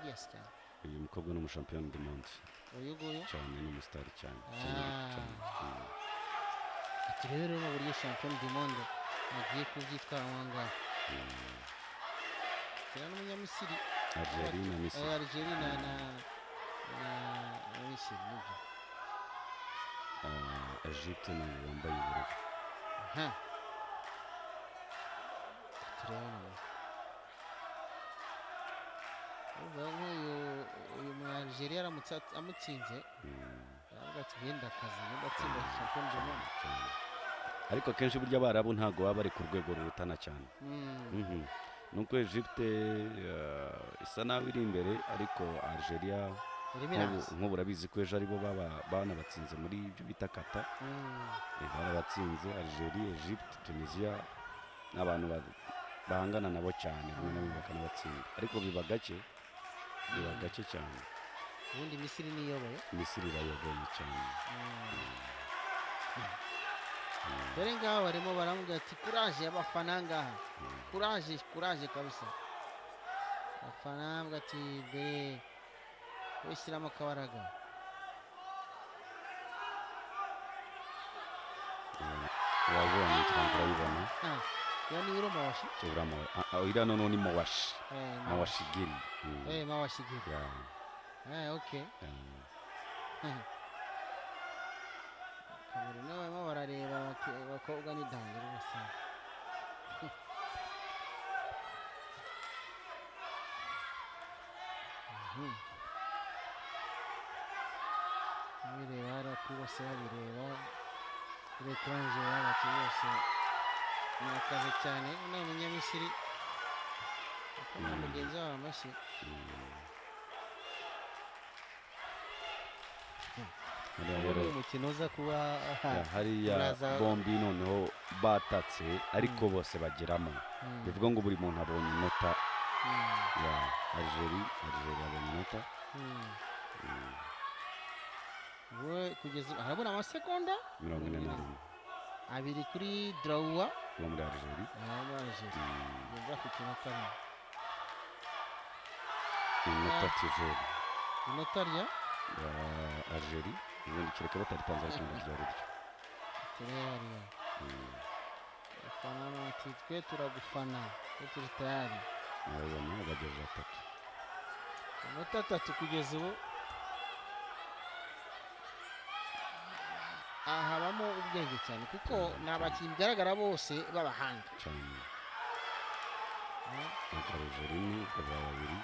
yesike uyu mukobwa ni umushampiyona undi munsi uyu nguyu cyane ni umusitari cyane Ah. cyane, cyane. Mm. ati rero rero mu buryo shampiyona du monde agiye kubyitwara aho ngaho kera n'umunyamisiri Algeria na Eh, Misiri Algeria na na na Misiri nibyo Ah, Egypte nayo wambaye ubururu aha ati rero noneho urumva nk'uyu uyu mu Algeria aramutse at- amutsinze Mm, aravuga ati genda akazi genda atsinda shampiyona du monde cyane. ariko akenshi burya abarabu ntabwo baba bari ku rwego rurutana cyane Mm, Mhm. nuko Egypte ah, isa naho iri imbere ariko Algeria irimo nk'ubu iraza nk'ubu urabizi ko ejo aribo baba- banabatsinze muri ibyo bita kata Mm. Eh, barabatsinze Algeria Egypte Tunisia ni abantu ba- bahangana nabo cyane rimwe na rimwe bakanabatsinda ariko biba gake biba gake cyane ubundi misiri niyoboye misiri irayoboye cyane dore ngaho barimo baramubwira ati kuraje y'abafana ngaha kuraje kuraje kabisa abafana baravuga ati mbere wishyiramo akabaraga wabonye cyangwa urayibona Ah, iyo ni yuro mawashi ura mawa ah, ah, iriya noneho ni mawashi Eh, mawashi gini Mm. eh mawashi giri Ya, eh okay ya. kabiri nabo barimo barareba bati, abakobwa ni dange rwose Mhm. babireba hariya kuri bose babireba kuri etage bati bose murakaze cyane ni umunyamisiri akoma mugenzi wabo amashyi Hariya Uyu rero ni umukino uza kuba ya, aha hariya Muraza- bombi noneho batatse ariko bose bageramo Mm. bivuga ngo buri muntu abonye inota Mm. ya Algeria Algeria abonye inota Mm. we kugeza ubu harabura amasegonda mirongo ine na rimwe abiri kuri drawuwa uwo muri Algeria arabaje Mm, yumva afite inota rimwe inota tiveri inota rya ya Algeria ubundi kereka bataritanze ariko ngo ryari ryo tureyariya Mm, abafana bati twe turagufana twe turi tayari murabibona bagejeje atatu amanota atatu kugeza ubu aha habamo ubwenge cyane kuko ni abakinnyi bigaragara bose b'abahanga cyane Eh? akaruje rimwe akaba babiri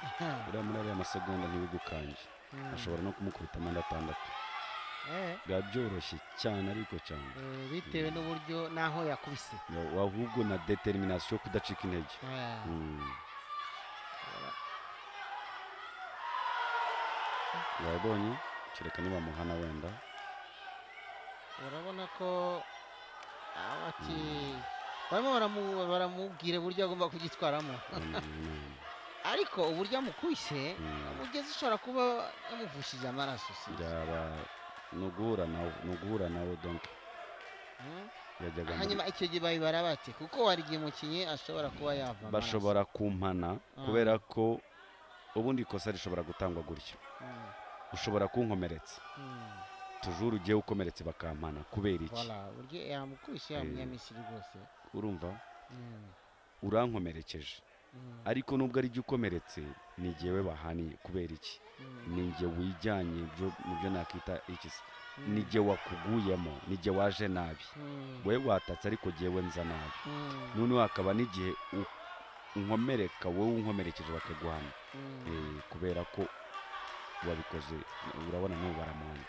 uriya muri ariya masegonda ntibigukange Mm. ashobora no kumukubita amande atandatu Eh, biba byoroshye cyane ariko cyane eh, bitewe n'uburyo n'aho yakubise Ya- ahubwo na determination yo kudacika intege Eh. Mm. urabonye kereka nibamuhana wenda urabona ko abati barimo baramu- baramubwira uburyo agomba kubyitwaramo Mm, ariko uburyo amukubise Mm. umugezi ushobora kuba yamuvushije amaraso si byo? byaba ni uguhura nawe ni uguhura nawe donc Mm. yajyaga muri- hanyuma icyo gihe babibara bate kuko hari igihe umukinnyi ashobora kuba yava amaraso. bashobora kumpana Ah. kubera ko ubundi ikosa rishobora gutangwa gutya Mm. ushobora kunkomeretsa Mm. tujuru ugiye ukomeretse bakampana kubera iki Voilà, uburyo yamukubise ya Eh. munyamisiri rwose urumva Mm. urankomerekeje Mm. ariko nubwo ari jye ukomeretse ni jyewe bahaniye kubera iki Mm. ni jye wijyanye byo- mu byo nakita iki se Mm. ni jye wakuguyemo ni jye waje nabi Mm. wowe watatse ariko jyewe nza nabi Mm. noneho hakaba n'igihe u- unkomereka wowe unkomerekeje bakaguhana Mm. Eh, kubera ko wabikoze urabona n'ubu baramuhana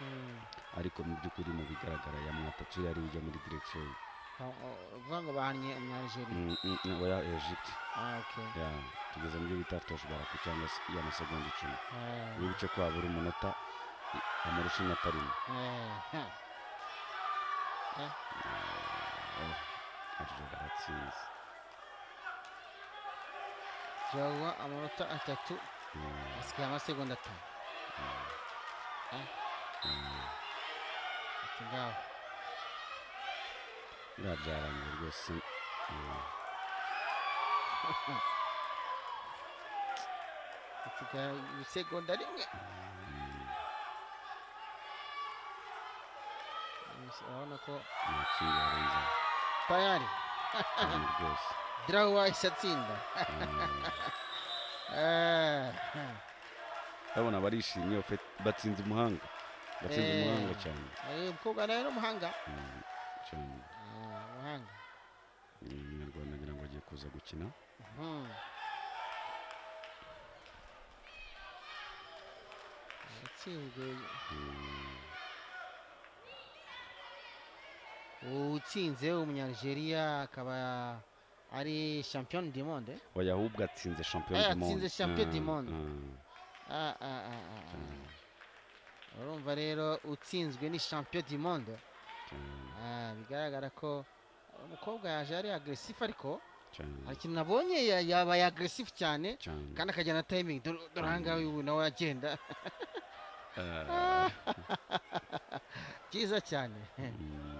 Mm. ariko mu by'ukuri mu bigaragara yamwatatse yari ujya muri direkisiyo ye. Ah, ah, uvuga ngo bahannye umunyarijeriya Mm, mm, mm, oya egypte ah okay ya tugeze mu byo bita tosh baraku cyangwa se y'amasegonda icumi Ah. iyo ibice kwa buri munota amurusha inota rimwe Eh, arjo aratsinze jawa amanota atatu Mm, asigaye amasegonda atanu Eh, mm. ati ngaho biriya byarangiye rwose Mm. hasigara ibisegonda rimwe urabona ko amatsinda yarenze tayari cyane rwose drawu wahise atsinda Mm. Ah, urabona barishimye bafe- batsinze umuhanga batsinze Eh. umuhanga cyane eh, umukobwa nawe ni umuhanga Mm, cyane Ah, umuhanga ni umunyarwanda ngira ngo agiye kuza gukina Mhm. yatsinzwe Mm, utsinze umunyanigeriya akaba ari champion du monde oya ahubwo atsinze champion Eh, du monde atsinze champion du Mm, monde. mm, Ah, ah, ah, ah, ah. cyane, urumva rero utsinzwe ni champion du monde cyane, Ah, bigaragara ko umukobwa yaje ari agressif ariko cyane, hari ikintu nabonye ya- yabaye agressif cyane cyane. kandi akajyana na timing dore dore aha ngaha uyu nawe agenda Ah, byiza cyane mm,